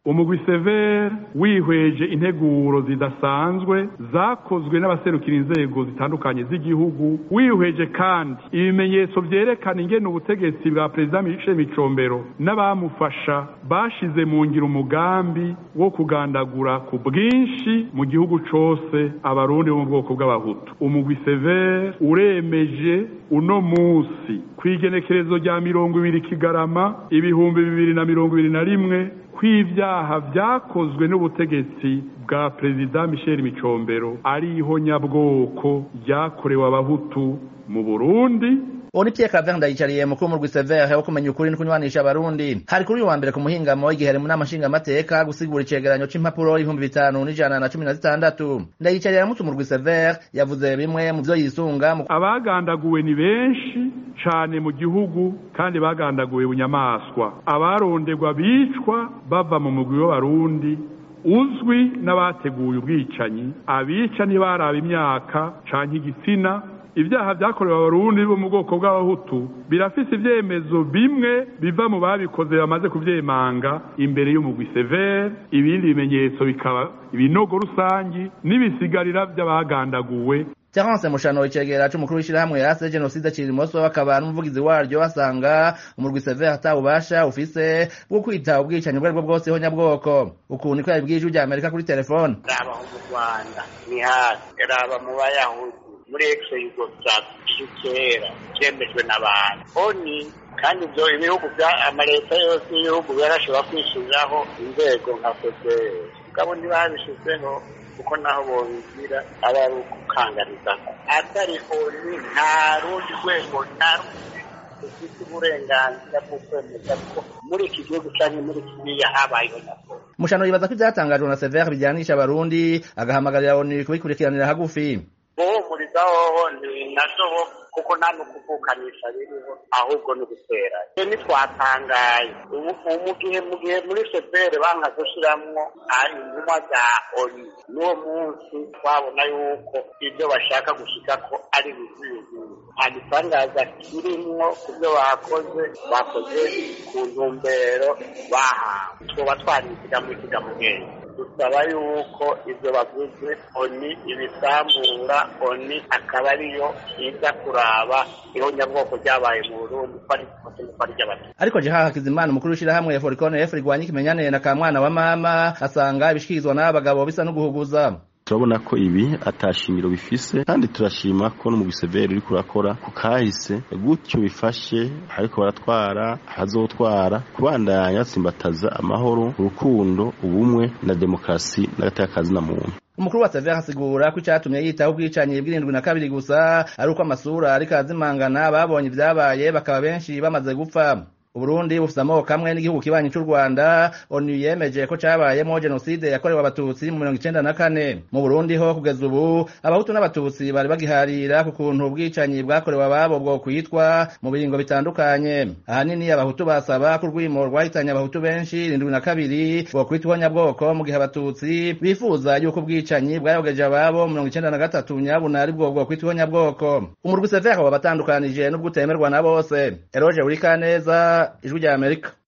umugwi severe wihweje integuro zidasanzwe zakozwe n'abaserukira inzego zitandukanye z'igihugu wihweje kandi ibimenyetso vyerekana ingene ubutegetsi bwa perezida Michel Micombero n'abamufasha bashize mu ngiro umugambi wo kugandagura ku bwinshi mu gihugu cose abarundi bo mu bwoko bw'abahutu umugwi severe uremeje uno musi kw'igenekerezo rya mirongo ibiri kigarama ibihumbi bibiri na mirongo ibiri na rimwe kw'ivyaha vyakozwe n'ubutegetsi bwa perezida Michel Micombero ari ihonyabwoko ryakorewe abahutu mu Burundi uwo ni Pierre Claver Ndayicariye mukuru mu Rwisevere wo kumenya ukuri no kunywanisha abarundi hari kuri uyu wa mbere ku muhingamo igihe hari mu nama nshingamateka gusigura icegeranyo c'impapuro ibihumbi bitanu n'ijana na cumi na zitandatu Ndayicariye aramutse mu Rwisevere yavuze bimwe mu vyo yisunga mu abagandaguwe ni benshi cane mu gihugu kandi bagandaguwe bunyamaswa abaronderwa bicwa bava mu mugwi w'abarundi uzwi n'abateguye ubwicanyi abica ntibaraba imyaka canke igitsina ibyaha byakorewe abarundi bo mu bwoko bw'abahutu birafise ivyemezo bimwe biva mu babikoze bamaze kuvyemanga imbere y'umugwi severe ibindi bimenyetso bikaba ibinogo rusangi n'ibisigarira vy'abagandaguwe Terence Mushano icegera c'umukuru w'ishirahamwe yase genocide Cirimoso bakaba n'umuvugizi waryo basanga umurwi Severe atawubasha ufise bwo kwita ubwicanyi ubwo aribwo bwose ho nyabwoko ukuntu niko yabibwije ujya Amerika kuri telefone raba mu Rwanda ni hasi raba mu bayahudi muri exe yugoslavia kera cyemejwe n'abantu oni kandi ibyo ibihugu bya amaleta yose y'ibihugu yarashobora kwishyiriraho inzego nka fpr mugabo ntibabishyizeho kuko naho bobigira aba ari ukukangariza atari oni nta rundi rwego nta rundi ufite uburenganzira bwo kwemeza ko muri iki gihugu cyangwa muri kiriya habayeho nabwo Mushano yibaza ko ivyatangajwe na Severe bijyanisha abarundi agahamagarira ONU kubikurikiranira hagufi guhumuriza hoho ni navyo kuko nta n'ukuvukanisha biriho ahubwo ni ugutera ntitwatangaye mu gihe mu gihe muri fpr banka gushiramwo intumwa za oni n'uwo munsi twabona yuko ibyo bashaka gushikako ari bizuyuzuye nta gitangaza kirimwo ku byo bakoze bakoze ku ntumbero bahawe twoba twanisiga mu ikigamugenge dusaba yuko ibyo bavuze oni ibisambura oni akaba ariyo iza kuraba ihonyabwoko ryabaye mu burundi ko ari ko ari ry'abatutsi ariko Jeha Hakizimana umukuru w'ishirahamwe Foricone F rigwanya ikimenyane na kamwana wa mama asanga ibishikirizwa n'abagabo bisa no guhuguza turabona ko ibi atashimiro bifise kandi turashima ko no mu giseveri uri kurakora ku kahise gutyo bifashe ariko baratwara hazotwara kubandanya batsimbataza amahoro urukundo ubumwe na demokarasi n'agateka na muntu umukuru wa Severe asigura ko icatumye yitaho ubwicanyi bw'irindwi na kabiri gusa ari uko amasura ariko arazimangana babonye ivyabaye bakaba benshi bamaze gupfa Uburundi bufise amoko kamwe n'igihugu kibanyi c'u Rwanda ONU yemeje ko cabayemo genocide yakorewe abatutsi mu mirongo icenda na kane mu Burundi ho kugeza ubu abahutu n'abatutsi bari bagiharira ku kuntu ubwicanyi bwakorewe ababo bwo kwitwa mu biringo bitandukanye ahanini abahutu basaba ko urwimo rwahitanye abahutu benshi irindwi na kabiri bwo kwitwa nyabwoko mu gihe abatutsi bifuza yuko ubwicanyi bwayogeje ababo mirongo icenda na gatatu nyabuna ari bwo bwo kwitwa nyabwoko umurwi Severe wabatandukanije n'ubwo utemerwa na bose Eroge Urikaneza ijwi rya Amerika